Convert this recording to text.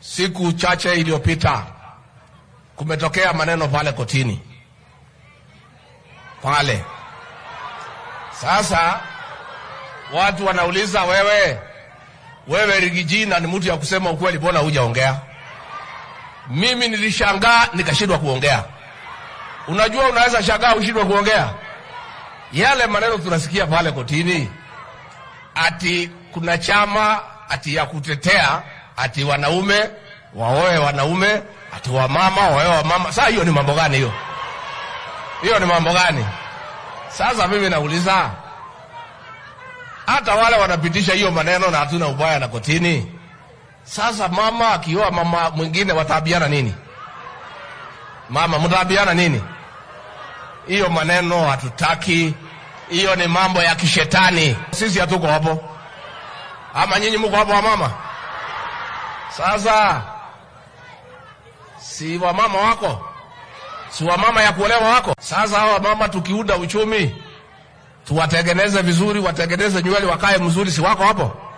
siku chache iliyopita kumetokea maneno pale kotini pale. Sasa watu wanauliza, wewe wewe Rigijina ni mtu ya kusema ukweli, mbona hujaongea? Mimi nilishangaa nikashindwa kuongea. Unajua, unaweza shangaa ushindwe kuongea. Yale maneno tunasikia pale kotini, ati kuna chama ati ya kutetea ati wanaume waoe wanaume, ati wamama waoe wamama. Sasa hiyo ni mambo gani hiyo? Hiyo ni mambo gani? Sasa mimi nauliza, hata wale wanapitisha hiyo maneno na hatuna ubaya na kotini. Sasa mama akioa mama mwingine wataabiana nini? Mama mtaabiana nini? Hiyo maneno hatutaki. Hiyo ni mambo ya kishetani. Sisi hatuko hapo, ama nyinyi mko hapo wamama? Sasa si wamama wako, si wamama ya kuolewa wako. Sasa hawa mama tukiunda uchumi, tuwatengeneze vizuri, watengeneze nywele, wakae mzuri, si wako hapo?